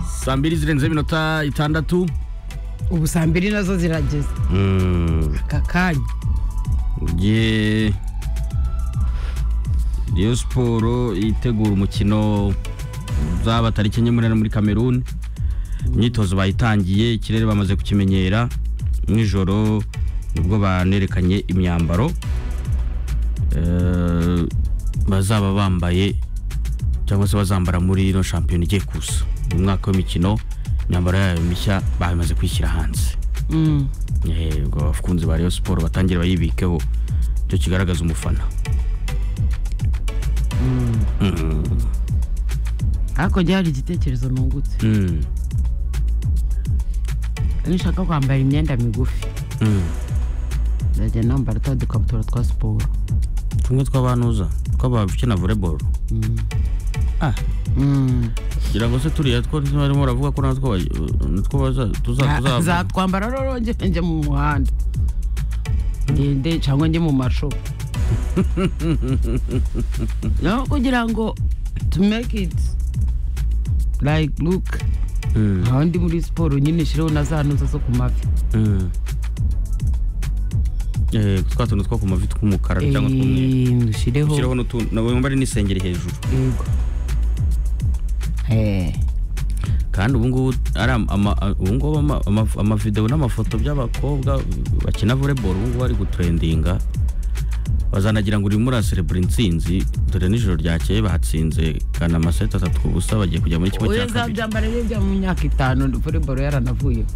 saa mbiri zirenze iminota itandatu ubu saa mbiri nazo zirageze aka kanya ugiye Rayon siporo itegura umukino uzaba tariki enye muri muri kameruni imyitozo bayitangiye ikirere bamaze kukimenyera nijoro nibwo banerekanye imyambaro Eh, bazaba bambaye cyangwa se bazambara muri ino shampiyona igiye kuza mu mwaka w'imikino imyambaro yayo mishya bamaze kwishyira hanze Mm. Eh, ubwo abakunzi ba Rayon siporo batangire bayibikeho icyo kigaragaza umufana hakurya hari igitekerezo nungutse Mm, iyo ushaka kwambara imyenda migufi mm. ndajya nambara twa dukabutura twa siporo tumwe tw'abantuza tw'abakina volleyball ah Mm. kugira ngo se turiya two barimo baravuga ko natwo baj- natwo baza tuza- Za- tuza zatwambara rero njye njye mu muhanda ngende cyangwa njye mu mashopu no kugira ngo to make it like look Mm, nkaho ndi muri siporo nyine shiraho na za ntuza zo ku mavi mm. Eh, twa tuntu two ku mavi tw'umukara cyangwa tw'umweru Eh, ushireho ushyireho n'utuntu na wambare n'isengeri hejuru yego Eh, kandi ubu ngubu ari ama- ama- ubu ngubu ama- ama- amavideo n'amafoto by'abakobwa bakina volleyball ubu ngubu ari gutrendinga bazanagira ngo urimo uraserebura intsinzi dore n'ijoro ryakeye batsinze kana amaseti atatu ku busa bagiye kujya muri kimwe oya cya kabiri zabyambara rero bya mu myaka itanu volleyball yaranavuyeho